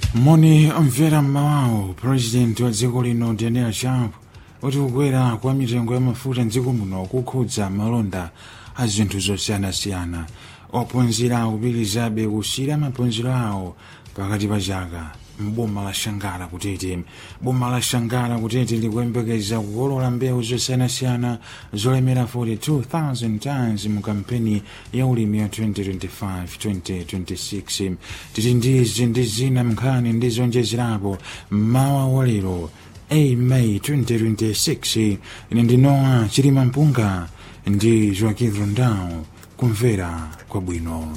moni omvera mmawawo purezidenti wa dziko lino daniel sharp kuti kukwera kwa mitengo ya mafuta mdziko muno kukhudza malonda a zinthu zosiyanasiyana ophunzira akupitirizabe kusiyira maphunziro awo pakati pa chaka mboma la shangala kutete boma la shangala kutete likuyembekeza kukolola mbewu zosiyanasiyana zolemera 42,000 tons mu kampeni ya ulimi ya 2025-2026 titi ndizi ndi zina mnkhani ndi zonjezerapo mmawa walero 8 May 2026 ine ndinowa chilima mpunga ndi joaquin rondao kumvera kwabwino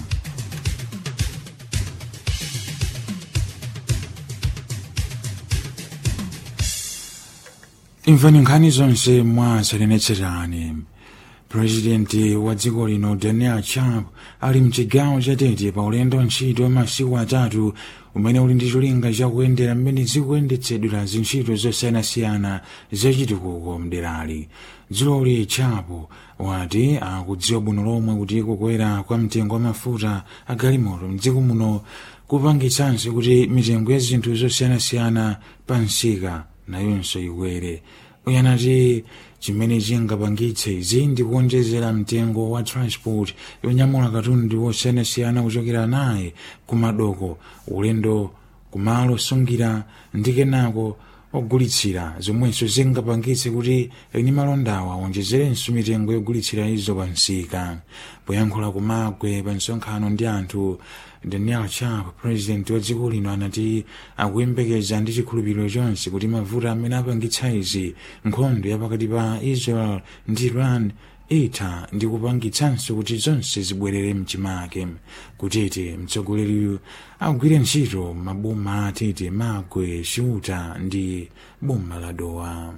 imvani nkhani zonse mwatsatanetsatane purezidenti wa dziko lino daniel sharp ali mchigawo chatete pa ulendo ntchito wa masiku atatu umene uli ndi cholinga chakuyendera mmene zikuyendetsedwera zintchito zosiyanasiyana zachitukuko mderali dziloli chapo wati akudziwa bwino lomwe kuti kukwera kwa mtengo wa mafuta agalimoto mdziko muno kupangitsanso kuti mitengo ya zinthu zosiyanasiyana pa msika nayonso ikwere uyanati chimene chingapangitse izi ndi kuonjezera mtengo wa transport yonyamula katundu wosiyanasiyana kuchokera naye kumadoko ulendo kumalo sungira ndi kenako ogulitsira zomwenso zingapangitse kuti eni malondawa aonjezerenso mitengo yogulitsira izo pa msika poyankhula kumagwe pa msonkhano ndi anthu daniel sharp president wa dziko lino anati akuyembekeza ndi chikhulupiriro chonse kuti mavuto amene apangitsa izi nkhondo yapakati pa israel ndi iran itha ndi kupangitsanso kuti zonse zibwerere mchimake kutete mtsogoleriyu agwire ntchito maboma atete magwe ciuta ndi boma la dowa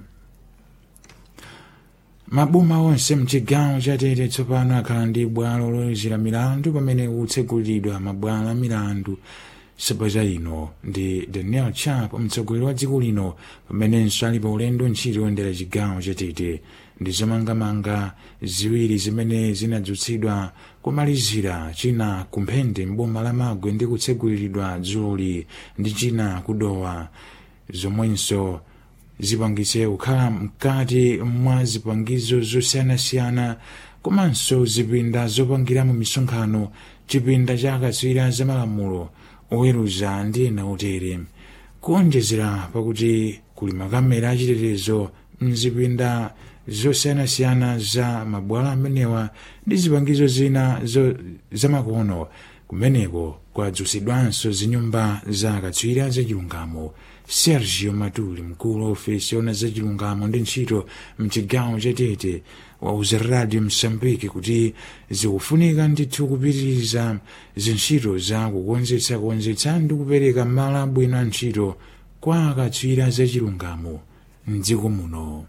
maboma onse mchigawo chatete tsopano akhala ndi bwalo loyezera milandu pamene kutsegulidwa mabwalo a milandu sabata ino ndi daniel sharp mtsogoleri wa dziko lino pamenenso ali pa ulendo ntchito yoyendera chigawo chatete ndi zomangamanga ziwiri zimene zinadzutsidwa kumalizira china kumphende mboma la magwe ndi kutseguliridwa dzuloli ndi china kudowa zomwenso zipangitse kukhala mkati mwa zipangizo zosiyanasiyana komanso zipinda zopangiramo misonkhano chipinda cha akatswiri zamalamulo oweruza ndi ena otere kuonjezera pakuti kuli makamera achitetezo mzipinda zosiyanasiyana za mabwalo amenewa ndi zipangizo zina zamakono kumeneko kwadzutsidwanso zinyumba za akatswiri zachilungamo sergio matuli mkulu wa ofesi ona zachilungamo ndi ntchito mchigawo chatete wauza radio msambiki kuti zikufunika ndithu kupitiriza zintchito za kukonzetsa kukonzetsa ndi kupereka malo abwino a ntchito kwa akatswiri zachilungamo mdziko muno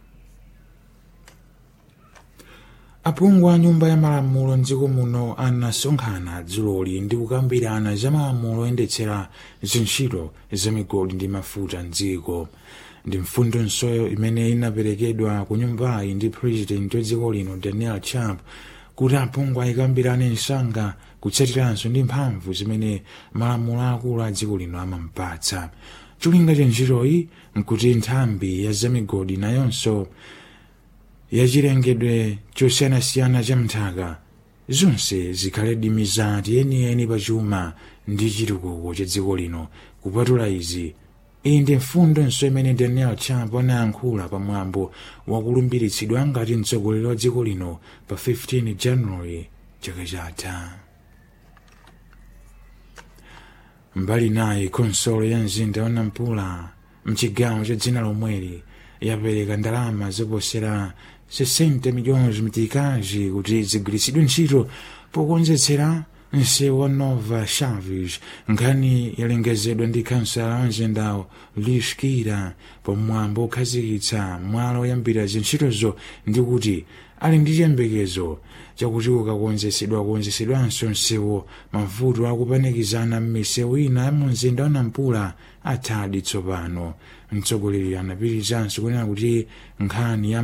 aphungu a nyumba ya malamulo mdziko muno anasonkhana dzuloli ndi kukambirana za malamulo oyendetsera zintchito za migodi ndi mafuta mdziko ndi mfundo nsoyo imene inaperekedwa ku nyumbayi ndi president wa dziko lino daniel sharp kuti aphungu ayikambirane msanga kutsatiranso ndi mphamvu zimene malamulo akulu a dziko lino amampatsa cholinga cha ntchitoyi nkuti nthambi ya zamigodi nayonso yachilengedwe chosiyanasiyana cha mthaka zonse zikhale mizati yeniyeni pa chuma ndi chitukuko cha dziko lino kupatula izi iyi ndi mfundonso imene daniel sharp anayankhula pamwambo wakulumbiritsidwa ngati mtsogoleri wa dziko lino pa 15 january chaka chatha mbali naye konsolo ya mzinda wa nampula mchigawo cha dzina lomweli yapereka ndalama zoposera 60 milhões meticais kuti zigwiritsidwe ntchito pokonzetsera msewu wa nova chaves nkhani yalengezedwa ndi kansala wa mzindawo lishkira pamwambo okhazikitsa mwalo oyambira zintchitozo ndi kuti ali ndi chiyembekezo chakuti ukakonzesedwa kukonzesedwanso msewu mavuto akupanikizana m'misewu ina ya mu mzinda wa nampula athadi tsopano mtsogoleri anapirizanso kunena kuti nkhani ya